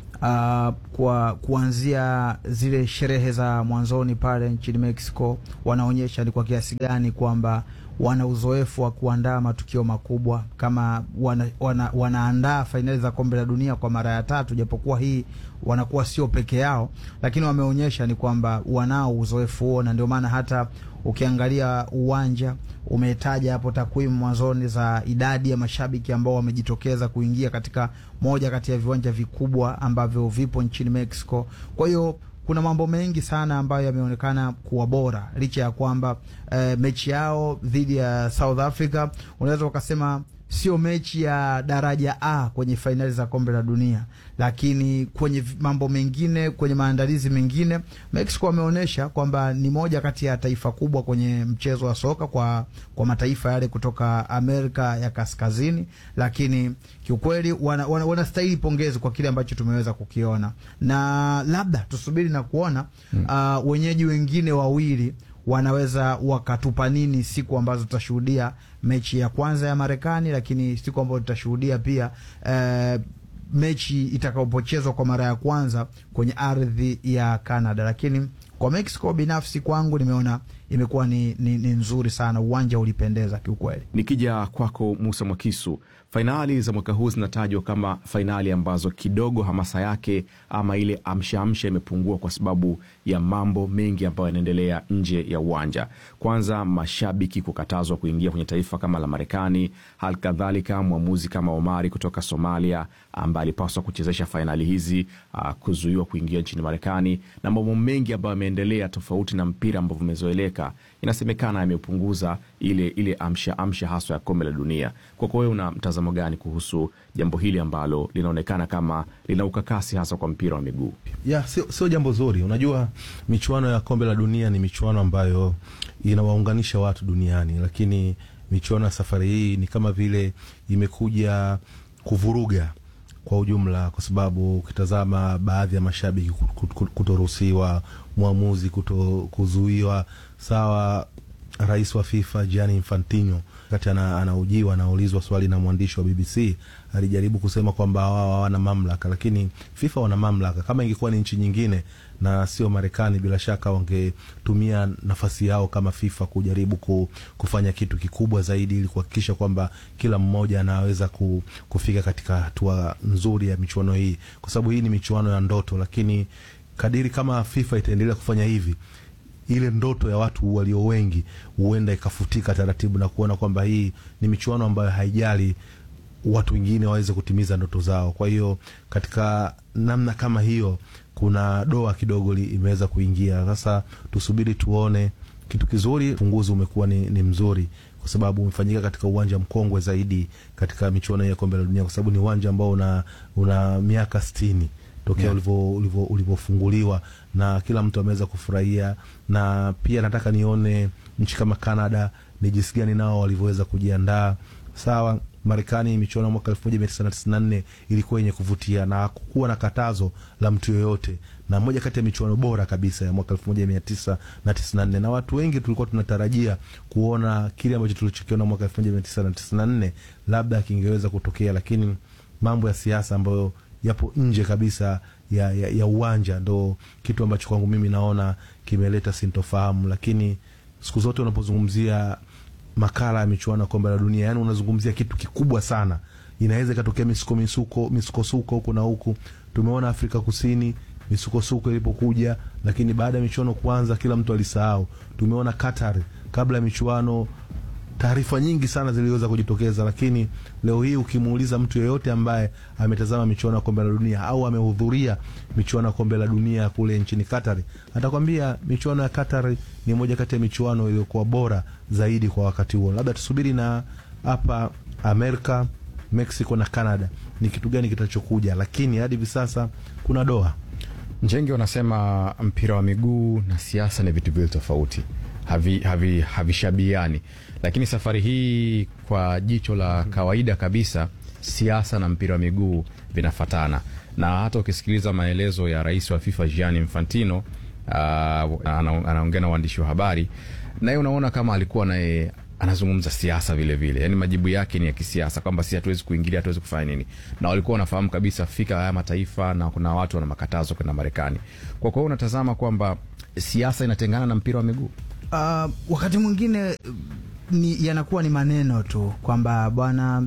S18: uh, kwa kuanzia zile sherehe za mwanzoni pale nchini Mexico, wanaonyesha ni kwa kiasi gani kwamba wana uzoefu wa kuandaa matukio makubwa kama wana, wana, wanaandaa fainali za kombe la dunia kwa mara ya tatu, japokuwa hii wanakuwa sio peke yao, lakini wameonyesha ni kwamba wanao uzoefu huo, na ndio maana hata ukiangalia uwanja umetaja hapo takwimu mwanzoni za idadi ya mashabiki ambao wamejitokeza kuingia katika moja kati ya viwanja vikubwa ambavyo vipo nchini Mexico. Kwa hiyo kuna mambo mengi sana ambayo yameonekana kuwa bora licha ya kwamba eh, mechi yao dhidi ya South Africa unaweza ukasema sio mechi ya daraja A kwenye fainali za kombe la dunia, lakini kwenye mambo mengine, kwenye maandalizi mengine, Mexico wameonyesha kwamba ni moja kati ya taifa kubwa kwenye mchezo wa soka kwa, kwa mataifa yale kutoka Amerika ya Kaskazini, lakini kiukweli wanastahili wana, wana pongezi kwa kile ambacho tumeweza kukiona, na labda tusubiri na kuona hmm. uh, wenyeji wengine wawili wanaweza wakatupa nini siku ambazo tutashuhudia mechi ya kwanza ya Marekani, lakini siku ambazo tutashuhudia pia eh, mechi itakapochezwa kwa mara ya kwanza kwenye ardhi ya Canada. Lakini kwa Mexico binafsi kwangu nimeona imekuwa ni, ni, ni nzuri sana, uwanja ulipendeza kiukweli.
S14: Nikija kwako Musa Mwakisu, fainali za mwaka huu zinatajwa kama fainali ambazo kidogo hamasa yake ama ile amshaamsha imepungua kwa sababu ya mambo mengi ambayo yanaendelea nje ya uwanja. Kwanza, mashabiki kukatazwa kuingia kwenye taifa kama la Marekani, hali kadhalika mwamuzi kama Omari kutoka Somalia ambaye alipaswa kuchezesha fainali hizi uh, kuzuiwa kuingia nchini Marekani na mambo mengi ambayo yameendelea tofauti na mpira ambavyo umezoeleka, inasemekana yamepunguza ile ile amsha amsha haswa ya kombe la dunia. Kwako wewe una mtazamo gani kuhusu jambo hili ambalo linaonekana kama lina ukakasi hasa kwa mpira wa miguu?
S16: ya sio, sio jambo zuri. Unajua, michuano ya kombe la dunia ni michuano ambayo inawaunganisha watu duniani, lakini michuano ya safari hii ni kama vile imekuja kuvuruga kwa ujumla, kwa sababu ukitazama baadhi ya mashabiki kutoruhusiwa, mwamuzi kuto kuzuiwa, sawa. Rais wa FIFA Gianni Infantino wakati anaujiwa anaulizwa swali na mwandishi wa BBC alijaribu kusema kwamba wao hawana mamlaka, lakini FIFA wana mamlaka. Kama ingekuwa ni nchi nyingine na sio Marekani, bila shaka wangetumia nafasi yao kama FIFA kujaribu kufanya kitu kikubwa zaidi, ili kuhakikisha kwamba kila mmoja anaweza kufika katika hatua nzuri ya michuano hii, kwa sababu hii ni michuano ya ndoto. Lakini kadiri kama FIFA itaendelea kufanya hivi ile ndoto ya watu walio wengi huenda ikafutika taratibu na kuona kwamba hii ni michuano ambayo haijali watu wengine waweze kutimiza ndoto zao. Kwa hiyo katika namna kama hiyo, kuna doa kidogo imeweza kuingia. Sasa tusubiri tuone. Kitu kizuri, ufunguzi umekuwa ni, ni mzuri kwa sababu umefanyika katika uwanja mkongwe zaidi katika michuano ya kombe la dunia, kwa sababu ni uwanja ambao una, una miaka sitini tokea yeah, ulivyofunguliwa na kila mtu ameweza kufurahia. Na pia nataka nione nchi kama Canada ni jinsi gani nao walivyoweza kujiandaa. Sawa, Marekani michuano ya mwaka elfu moja mia tisa na tisini na nne ilikuwa yenye kuvutia na hakukuwa na katazo la mtu yoyote, na moja kati ya michuano bora kabisa ya mwaka elfu moja mia tisa na tisini na nne na watu wengi tulikuwa tunatarajia kuona kile ambacho tulichokiona mwaka elfu moja mia tisa na tisini na nne labda kingeweza kutokea, lakini mambo ya siasa ambayo yapo nje kabisa ya, ya, ya uwanja ndo kitu ambacho kwangu mimi naona kimeleta sintofahamu. Lakini siku zote unapozungumzia makala ya michuano ya kombe la dunia, yani unazungumzia kitu kikubwa sana, inaweza ikatokea misuko misuko misukosuko huku na huku. Tumeona Afrika Kusini misukosuko ilipokuja, lakini baada ya michuano kuanza kila mtu alisahau. Tumeona Qatar kabla ya michuano taarifa nyingi sana ziliweza kujitokeza, lakini leo hii ukimuuliza mtu yeyote ambaye ametazama michuano ya kombe la dunia au amehudhuria michuano ya kombe la dunia kule nchini Qatar, atakwambia michuano ya Qatar ni moja kati ya michuano iliyokuwa bora zaidi kwa wakati huo. Labda tusubiri na hapa Amerika, Mexico na Canada ni kitu gani kitachokuja, lakini hadi hivi sasa kuna doa
S17: Njenge wanasema mpira wa miguu na siasa ni vitu viwili tofauti, havi, havishabiani havi, lakini safari hii kwa jicho la kawaida kabisa siasa na mpira wa miguu vinafatana, na hata ukisikiliza maelezo ya rais wa FIFA Gianni Infantino uh, anaongea na waandishi wa habari, naye unaona kama alikuwa naye anazungumza siasa vile vile, yani majibu yake ni ya kisiasa, kwamba si hatuwezi kuingilia, hatuwezi kufanya nini, na walikuwa wanafahamu kabisa fika haya mataifa na kuna watu wana makatazo kwenda Marekani. Kwa kwao unatazama kwamba siasa inatengana na mpira wa miguu.
S18: Uh, wakati mwingine ni yanakuwa ni maneno tu kwamba bwana,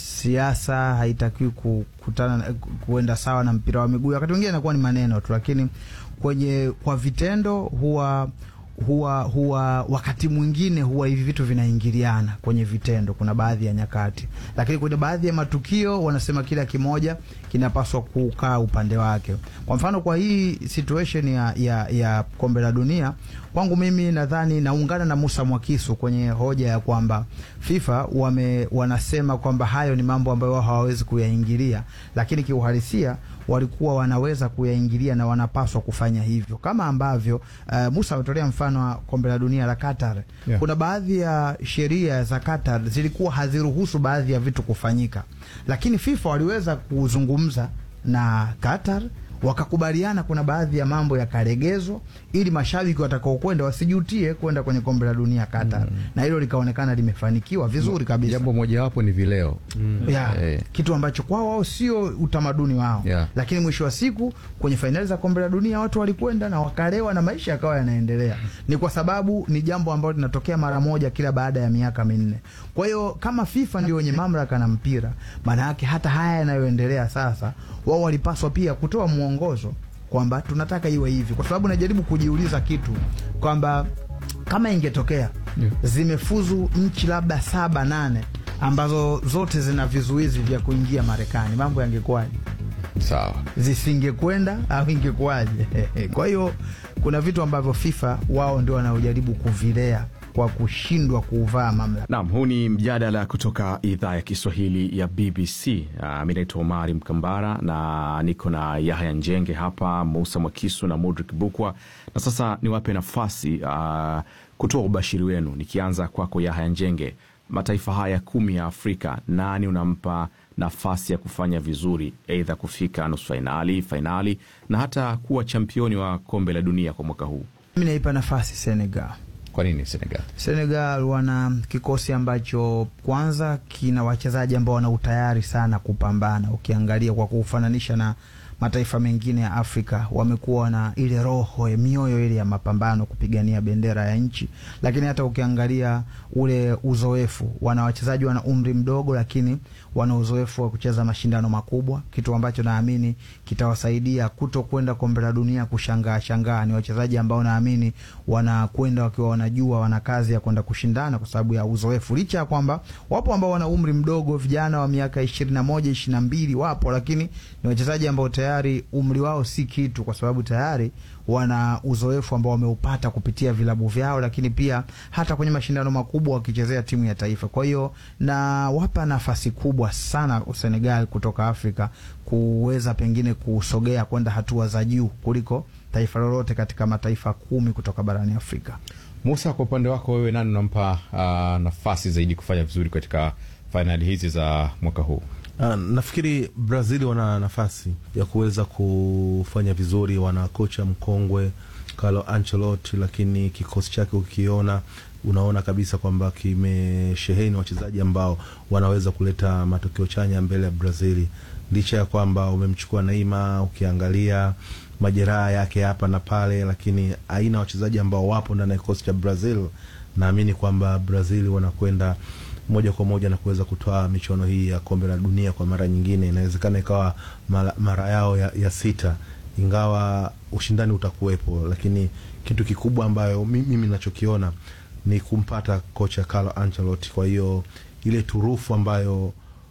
S18: siasa haitakiwi kukutana kuenda sawa na mpira wa miguu. Wakati mwingine inakuwa ni maneno tu, lakini kwenye kwa vitendo huwa huwa huwa wakati mwingine huwa hivi vitu vinaingiliana kwenye vitendo, kuna baadhi ya nyakati, lakini kwenye baadhi ya matukio wanasema kila kimoja kinapaswa kukaa upande wake. Kwa mfano, kwa hii situation ya, ya, ya kombe la dunia, kwangu mimi nadhani naungana na Musa Mwakisu kwenye hoja ya kwamba FIFA wame wanasema kwamba hayo ni mambo ambayo wao hawawezi kuyaingilia, lakini kiuhalisia walikuwa wanaweza kuyaingilia na wanapaswa kufanya hivyo, kama ambavyo uh, Musa ametolea mfano wa kombe la dunia la Qatar. Yeah. Kuna baadhi ya sheria za Qatar zilikuwa haziruhusu baadhi ya vitu kufanyika, lakini FIFA waliweza kuzungumza na Qatar wakakubaliana kuna baadhi ya mambo yakaregezwa ili mashabiki watakaokwenda wasijutie kwenda kwenye kombe la dunia Qatar. Mm. Na hilo likaonekana limefanikiwa vizuri kabisa.
S17: Jambo mojawapo ni vileo.
S18: Mm. Yeah. Eh. Kitu ambacho kwao wao sio utamaduni wao.
S17: Yeah.
S18: Lakini mwisho wa siku kwenye fainali za kombe la dunia watu walikwenda na wakalewa na maisha yakawa yanaendelea. Ni kwa sababu ni jambo ambalo linatokea mara moja kila baada ya miaka minne. Kwa hiyo kama FIFA ndio wenye mamlaka na mpira, maana yake hata haya yanayoendelea sasa wao walipaswa pia kutoa mwongozo kwamba tunataka iwe hivi, kwa sababu najaribu kujiuliza kitu kwamba kama ingetokea yeah, zimefuzu nchi labda saba nane ambazo zote zina vizuizi vya kuingia Marekani, mambo yangekuwaje?
S17: Sawa,
S18: zisingekwenda au ingekuwaje? Kwa hiyo kuna vitu ambavyo FIFA wao ndio wanaojaribu kuvilea kwa kushindwa kuuvaa mamlaka.
S14: Naam, huu ni mjadala kutoka idhaa ya Kiswahili ya BBC. Uh, mi naitwa Omari Mkambara na niko na Yahya Njenge hapa, Musa Mwakisu na Modric Bukwa, na sasa niwape nafasi uh, kutoa ubashiri wenu, nikianza kwako Yahya Njenge. Mataifa haya kumi ya Afrika, nani unampa nafasi ya kufanya vizuri, aidha kufika nusu fainali, fainali na hata kuwa championi wa kombe la dunia kwa mwaka huu?
S18: Mi naipa nafasi Senegal.
S17: Kwa nini Senegal?
S18: Senegal wana kikosi ambacho kwanza kina wachezaji ambao wana utayari sana kupambana. Ukiangalia kwa kufananisha na mataifa mengine ya Afrika, wamekuwa na ile roho ya mioyo ile ya mapambano kupigania bendera ya nchi, lakini hata ukiangalia ule uzoefu, wana wachezaji wana umri mdogo, lakini wana uzoefu wa kucheza mashindano makubwa, kitu ambacho naamini kitawasaidia kuto kwenda kombe la dunia kushangaa shangaa. Ni wachezaji ambao naamini wanakwenda wakiwa wanajua wana kazi ya kwenda kushindana kwa sababu ya uzoefu, licha ya kwamba wapo ambao wana umri mdogo, vijana wa miaka ishirini na moja ishirini na mbili wapo, lakini ni wachezaji ambao tayari umri wao si kitu, kwa sababu tayari wana uzoefu ambao wameupata kupitia vilabu vyao, lakini pia hata kwenye mashindano makubwa wakichezea timu ya taifa. Kwa hiyo na wapa nafasi kubwa sana Senegal kutoka Afrika kuweza pengine kusogea kwenda hatua za juu kuliko taifa lolote katika mataifa kumi kutoka barani Afrika.
S17: Musa, kwa upande wako wewe, nani unampa uh, nafasi zaidi kufanya vizuri katika fainali hizi za mwaka huu?
S16: Uh, nafikiri Brazil wana nafasi ya kuweza kufanya vizuri. Wana kocha mkongwe Carlo Ancelotti, lakini kikosi chake ukiona, unaona kabisa kwamba kimesheheni wachezaji ambao wanaweza kuleta matokeo chanya mbele ya Brazil, licha ya kwamba umemchukua Neymar, ukiangalia majeraha yake hapa na pale, lakini aina wachezaji ambao wapo ndani ya kikosi cha Brazil, naamini kwamba Brazil wanakwenda moja kwa moja na kuweza kutoa michuano hii ya kombe la dunia kwa mara nyingine. Inawezekana ikawa mara, mara yao ya, ya sita, ingawa ushindani utakuwepo, lakini kitu kikubwa ambayo mimi nachokiona ni kumpata kocha Carlo Ancelotti. Kwa hiyo ile turufu ambayo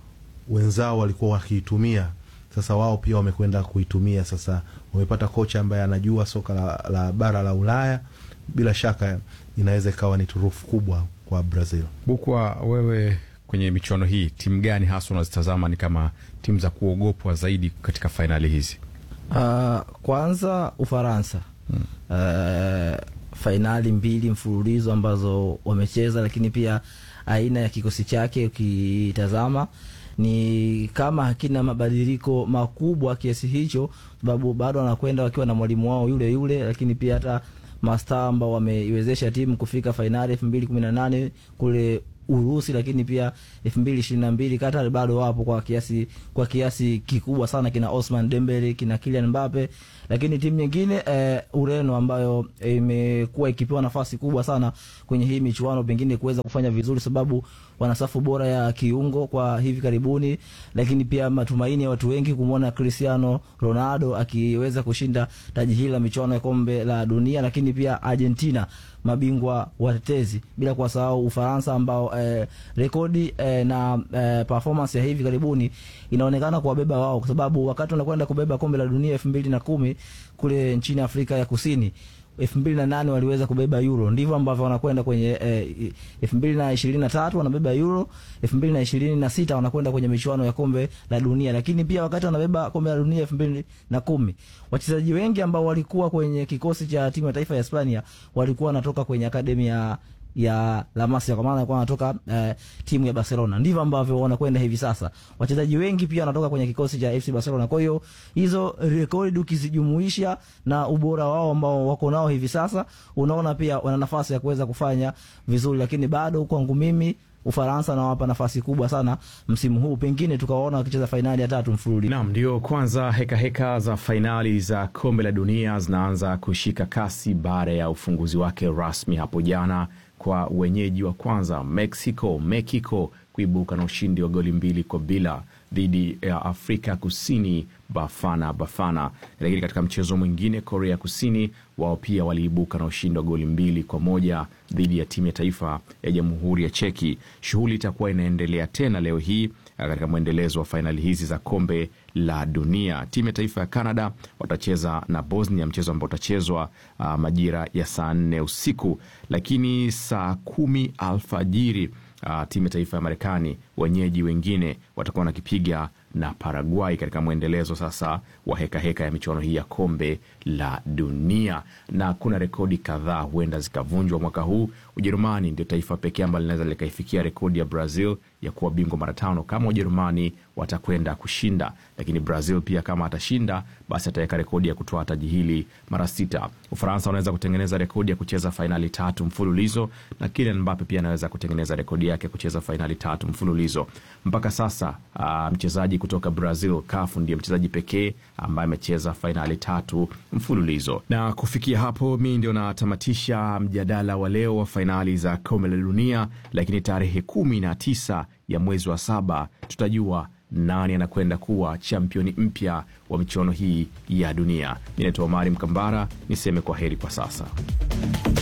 S16: wenzao walikuwa wakiitumia sasa wao pia wamekwenda kuitumia. Sasa wamepata kocha ambaye anajua soka la, la bara la Ulaya. Bila shaka inaweza ikawa ni turufu kubwa kwa Brazil.
S17: Bukwa, wewe kwenye michuano hii timu gani hasa unazitazama ni kama timu za kuogopwa zaidi katika fainali hizi?
S15: Uh, kwanza Ufaransa hmm. Uh, fainali mbili mfululizo ambazo wamecheza, lakini pia aina ya kikosi chake ukitazama ni kama hakina mabadiliko makubwa kiasi hicho, sababu bado wanakwenda wakiwa na mwalimu wao yule yule, lakini pia hata mastaa ambao wameiwezesha timu kufika fainali elfu mbili kumi na nane kule Urusi, lakini pia elfu mbili ishirini na mbili Qatar bado wapo kwa kiasi kwa kiasi kikubwa sana, kina Osman Dembele, kina Kylian Mbappe, lakini timu nyingine eh, Ureno ambayo imekuwa eh, ikipewa nafasi kubwa sana kwenye hii michuano, pengine kuweza kufanya vizuri, sababu wana safu bora ya kiungo kwa hivi karibuni, lakini pia matumaini ya watu wengi kumwona Cristiano Ronaldo akiweza kushinda taji hili la michuano ya kombe la dunia, lakini pia Argentina mabingwa watetezi, bila kuwasahau Ufaransa ambao eh, rekodi eh, na eh, performance ya hivi karibuni inaonekana kuwabeba wao, kwa sababu wakati wanakwenda kubeba kombe la dunia elfu mbili na kumi kule nchini Afrika ya Kusini elfu mbili na nane waliweza kubeba Euro, ndivyo ambavyo wanakwenda kwenye elfu mbili na ishirini na tatu wanabeba Euro, elfu mbili na ishirini na sita wanakwenda kwenye michuano ya kombe la dunia. Lakini pia wakati wanabeba kombe la dunia elfu mbili na kumi wachezaji wengi ambao walikuwa kwenye kikosi cha timu ya taifa ya Hispania walikuwa wanatoka kwenye akademi ya ya La Masia kwa maana alikuwa anatoka uh, timu ya Barcelona. Ndivyo ambavyo wanakwenda hivi sasa. Wachezaji wengi pia wanatoka kwenye kikosi cha FC Barcelona. Kwa hiyo hizo rekodi ukizijumuisha na ubora wao ambao wako nao hivi sasa, unaona pia wana nafasi ya kuweza kufanya vizuri, lakini bado kwangu mimi Ufaransa nawapa nafasi kubwa sana msimu huu, pengine tukawaona wakicheza fainali ya tatu mfululizo.
S14: Naam, ndio kwanza heka heka za fainali za kombe la dunia zinaanza kushika kasi baada ya ufunguzi wake rasmi hapo jana kwa wenyeji wa kwanza Mexico Mexico kuibuka na ushindi wa goli mbili kwa bila dhidi ya Afrika Kusini Bafana Bafana. Lakini katika mchezo mwingine, Korea Kusini wao pia waliibuka na ushindi wa goli mbili kwa moja dhidi ya timu ya taifa ya Jamhuri ya Cheki. Shughuli itakuwa inaendelea tena leo hii katika mwendelezo wa fainali hizi za kombe la dunia. Timu ya taifa ya Canada watacheza na Bosnia, mchezo ambao utachezwa uh, majira ya saa nne usiku, lakini saa kumi alfajiri uh, timu ya taifa ya Marekani wenyeji wengine watakuwa wanakipiga na Paraguay katika mwendelezo sasa wa hekaheka heka ya michuano hii ya kombe la dunia, na kuna rekodi kadhaa huenda zikavunjwa mwaka huu. Ujerumani ndio taifa pekee ambalo linaweza likaifikia rekodi ya Brazil ya kuwa bingwa mara tano kama Ujerumani watakwenda kushinda, lakini Brazil pia kama atashinda, basi ataweka rekodi ya kutoa taji hili mara sita. Ufaransa wanaweza kutengeneza rekodi ya kucheza fainali tatu mfululizo, na Kylian Mbappe pia anaweza kutengeneza rekodi yake kucheza fainali tatu mfululizo. Mpaka sasa uh, mchezaji kutoka Brazil Cafu ndiye mchezaji pekee ambaye amecheza fainali tatu mfululizo. Na kufikia hapo, mi ndio natamatisha mjadala wa leo wa fainali za kombe la dunia, lakini tarehe kumi na tisa ya mwezi wa saba tutajua nani anakwenda kuwa championi mpya wa michuano hii ya dunia. Mi naitwa Omari Mkambara, niseme kwa heri kwa sasa.